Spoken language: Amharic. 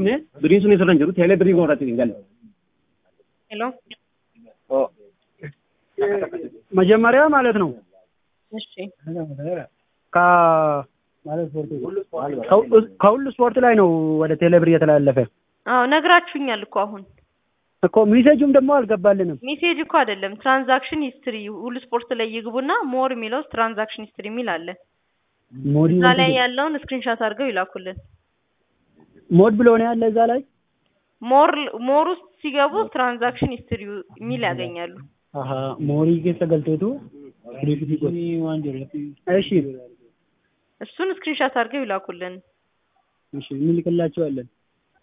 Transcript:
qabne biriin sun isirra hin jiru teelee birii goorratti hin galle. ሄሎ መጀመሪያ ማለት ነው እሺ ከ- ከሁ- ከሁሉ ስፖርት ላይ ነው ወደ ቴሌብር እየተላለፈ አዎ ነግራችሁኛል እኮ አሁን እኮ ሜሴጁም ደግሞ አልገባልንም። ሜሴጅ እኮ አይደለም ትራንዛክሽን ሂስትሪ ሁሉ ስፖርት ላይ ይግቡና ሞር የሚለው ውስጥ ትራንዛክሽን ሂስትሪ የሚል አለ ሞዲ እዛ ላይ ያለውን ስክሪንሻት አድርገው ይላኩልን ሞድ ብሎ ነው ያለ እዛ ላይ ሞር ሞር ውስጥ ሲገቡ ትራንዛክሽን ሂስትሪ የሚል ያገኛሉ አሀ ሞሪ ኬሰ ገልቴቱ እሺ እሱን ስክሪንሻት አድርገው ይላኩልን እሺ እንልክላቸዋለን።